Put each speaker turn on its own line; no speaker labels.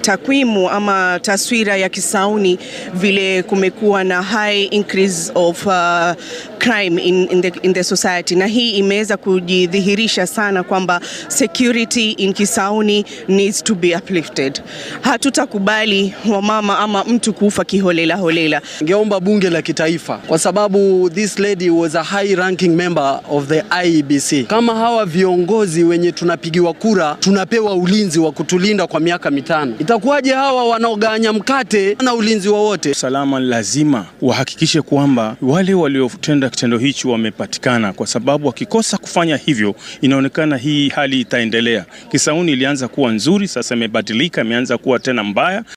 takwimu ama taswira ya Kisauni vile kumekuwa na high increase of uh, crime in, in, the, in the society, na hii imeweza kujidhihirisha sana kwamba security in Kisauni needs to be uplifted. Hatutakubali wamama ama mtu kufa kiholela holela.
Ningeomba bunge la kitaifa kwa sababu this lady was a high ranking member of the IEBC. Kama hawa viongozi wenye tunapigiwa kura tunapewa ulinzi wa kutulinda kwa miaka mitano, itakuwaje hawa wanaoganya mkate na ulinzi wowote?
Usalama lazima wahakikishe kwamba wale waliotenda kitendo hichi wamepatikana, kwa sababu wakikosa kufanya hivyo, inaonekana hii hali itaendelea. Kisauni ilianza kuwa nzuri, sasa imebadilika, imeanza kuwa tena mbaya.